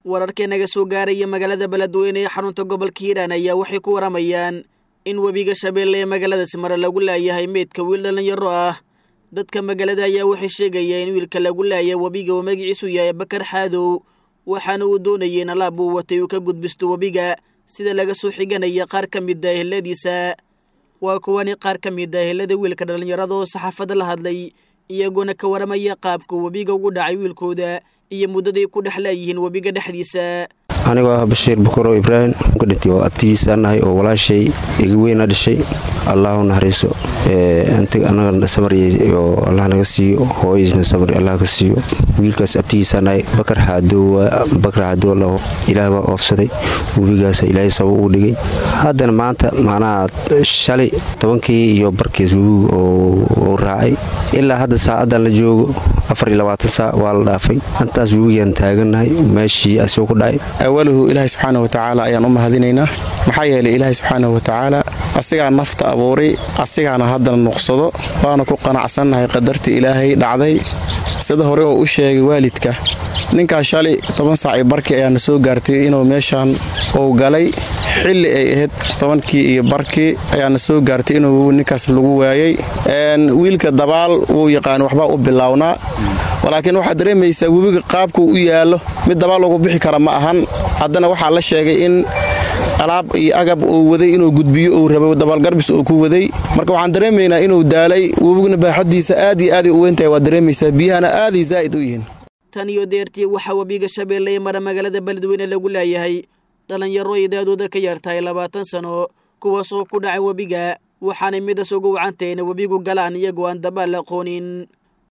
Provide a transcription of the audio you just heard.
wararkii naga soo gaaraya magaalada beledweyne ee xarunta gobolka hiiraan ayaa waxay ku waramayaan in webiga shabeelle ee magaaladaasi mare lagu laayahay meydka wiil dhallinyaro ah dadka magaalada ayaa waxay sheegayaan in wiilka lagu laaya webiga uu magaciisu yahay bakar xaadow waxaana uu doonayay in alaab uu watay uu ka gudbisto webiga sida laga soo xiganaya qaar ka mid a eheladiisa waa kuwani qaar ka mid a ehelada wiilka dhallinyarada oo saxaafadda la hadlay iyagoona ka waramaya qaabka webiga ugu dhacay wiilkooda iyo muddaday ku dhex laayihiin webiga dhexdiisa anigoo ah bashiir bukaro ibraahim ka dhintay oo abtigiisa nahay oo walaashay iga weyna dhashay allahu naxariiso anaga samariyay oo allah naga siiyo hooyisna samar allah ka siiyo wiilkaas abtigiisa nahay bakar xaadoowa bakar xaadoow ilaah baa oofsaday webigaas ilaahay sabab uu dhigay haddana maanta macnaha shalay tobankii iyo barkiis webigu oo raacay ilaa hadda saacaddan la joogo afar iyo labaatan saac waa la dhaafay intaas webigaan taagannahay meeshii asoo ku dhacay awaluhu ilaahay subxaana watacaala ayaan u mahadinaynaa maxaa yeelay ilaahay subxaana watacaala asigaa nafta abuuray asigaana haddana nuqsado waana ku qanacsannahay qadartii ilaahay dhacday sida hore oo u sheegay waalidka ninkaas shalay toban saacii barkii ayaana soo gaartay inuu meeshaan uu galay xilli ay ahayd tobankii iyo barkii ayaana soo gaartay inuu ninkaas lagu waayay wiilka dabaal wuu yaqaan waxbaa u bilaawnaa laakiin waxaad dareemaysaa webiga qaabkuu u yaallo mid dabaal ugu bixi kara ma ahan haddana waxaa la sheegay in alaab iyo agab uu waday inuu gudbiyo uu rabo dabaalgarbis uu ku waday marka waxaan dareemaynaa inuu daalay webiguna baaxadiisa aad iyo aaday u weyntahay waad dareemaysaa biyahana aaday zaa'id u yihiin tan iyo deertii waxaa webiga shabeelle ee mara magaalada beledweyne lagu laayahay dhallinyaro ay daadooda ka yartahay labaatan sano kuwaas oo ku dhacay webiga waxaanay midas ugu wacantahay ina webigu galaan iyagoo aan dabaal aqoonin